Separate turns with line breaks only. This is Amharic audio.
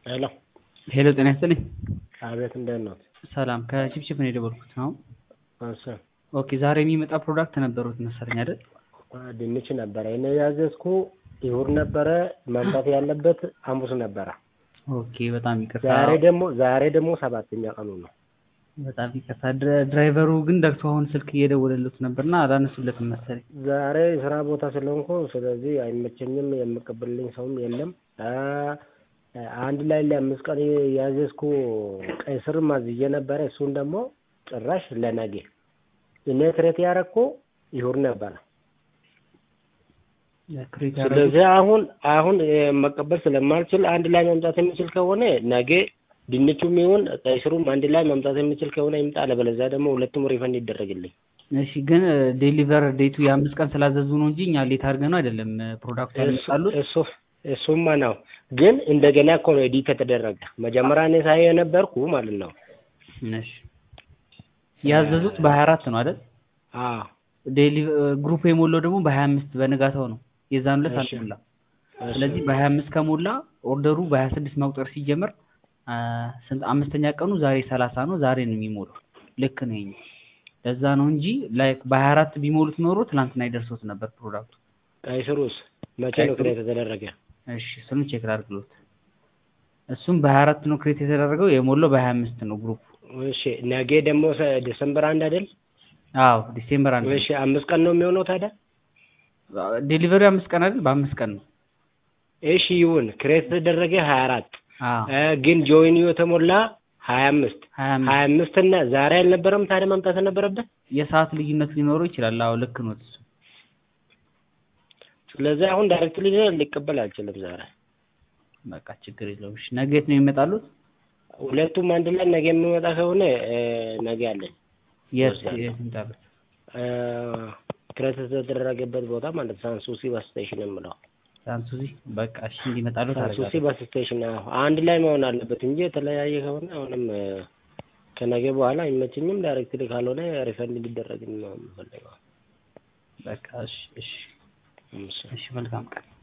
ሄሎ
ሄሎ ጤና ይስጥልኝ።
አቤት እንደት ነው?
ሰላም ከቺፕቺፕ ነው የደወልኩት ነው።
እሺ
ኦኬ ዛሬ የሚመጣ ፕሮዳክት ነበሩት መሰለኝ አይደል?
ድንች ነበረ እኔ ያዘዝኩ ይሁር ነበረ መምጣት ያለበት ሐሙስ ነበረ።
ኦኬ በጣም ይቅርታ።
ዛሬ ደግሞ ዛሬ ደግሞ ሰባተኛ ቀኑ ነው።
በጣም ይቅርታ። ድረ- ድራይቨሩ ግን ደግቶ አሁን ስልክ እየደወለሉት ነበርና አላነሱለትም መሰለኝ።
ዛሬ ስራ ቦታ ስለሆንኩ ስለዚህ አይመቸኝም፣ የምቀበልልኝ ሰውም የለም። አ አንድ ላይ ለአምስት ቀን ያዘዝኩ ቀይ ስር ማዝዬ ነበረ። እሱን ደግሞ ጭራሽ ለነገ እኔ ክሬት ያረኩ ይሁር ነበረ።
ክሬት ያደረጉት
ስለዚህ አሁን አሁን እ መቀበል ስለማልችል አንድ ላይ መምጣት የሚችል ከሆነ ነገ ድንቹም ይሁን ቀይ ስሩም አንድ ላይ መምጣት የሚችል ከሆነ ይምጣ፣ አለበለዚያ ደግሞ ሁለቱም ሪፈንድ ይደረግልኝ።
እሺ ግን ዴሊቨር ዴቱ የአምስት ቀን ስላዘዙ ነው እንጂ እኛ ሌት አድርገን ነው አይደለም ፕሮዳክቱ ያመጣሉት።
እሱ እሱማ ነው፣ ግን እንደገና እኮ ነው ኤዲት የተደረገ። መጀመሪያ እኔ ሳይ የነበርኩ ማለት ነው።
እሺ ያዘዙት በሀያ አራት ነው አይደል?
አዎ
ዴሊ ግሩፕ የሞላው ደግሞ በሀያ አምስት በንጋታው ነው። የዛን ዕለት
እሺ።
አልሞላ። ስለዚህ በሀያ አምስት ከሞላ ኦርደሩ በሀያ ስድስት መቁጠር ሲጀምር አ፣ ስንት አምስተኛ ቀኑ ዛሬ ሰላሳ ነው። ዛሬ ነው የሚሞላው። ልክ ነው ይሄኛው። ለዛ ነው እንጂ ላይክ በሀያ አራት ቢሞሉት ኖሮ ትናንትና ይደርሶት ነበር ፕሮዳክቱ።
ቀይ ስሩስ መቼ
ቀይ
ነው
ስሩ-
ክሬት የተደረገ?
እሺ እሱንም ቼክ ላድርግሎት። እሱም በሀያ አራት ነው ክሬት የተደረገው የሞላው በሀያ አምስት ነው ግሩፕ።
እሺ ነገ ደግሞ ሰ- ዲሰምበር አንድ አይደል?
አዎ ዲሴምበር አንድ
እሺ አምስት ቀን ነው የሚሆነው ታዲያ?
ዴሊቨሪ አምስት ቀን አይደል? በአምስት ቀን ነው።
እሺ ይሁን ክሬት የተደረገ ሀያ አራት
አዎ
ግን ጆይኒዮ የተሞላ ሀያ አምስት
ሀያ አምስት
ሀያ አምስት እና ዛሬ አልነበረም ታዲያ መምጣት የነበረበት?
የሰዓት ልዩነት ሊኖረው ይችላል። አዎ ልክ ነው እሱ።
ስለዚህ አሁን ዳይሬክትሊ ሊቀበል አልችልም ዛሬ።
በቃ ችግር የለውም። እሺ ነገ የት ነው የሚመጣሉት?
ሁለቱም አንድ ላይ ነገ የሚመጣ ከሆነ እ፣ ነገ አለኝ
የት
ወስዳለሁ።
የት ይመጣሉት?
እ፣ ክሬት የተደረገበት ቦታ ማለት ሳንሱሲ ባስ ስቴሽን የምለው
ሳንሱዚ በቃ እሺ እንዲመጣሉት
ሳንሱሲ
አደርጋለሁ።
ባስ ስቴሽን አዎ፣ አንድ ላይ መሆን አለበት እንጂ የተለያየ ከሆነ አሁንም እ፣ ከነገ በኋላ አይመችኝም። ዳይሬክትሊ ካልሆነ ሪፈንድ እንዲደረግ ነው የምፈልገው።
በቃ እሺ እሺ
እሺ።
እሺ መልካም ቀን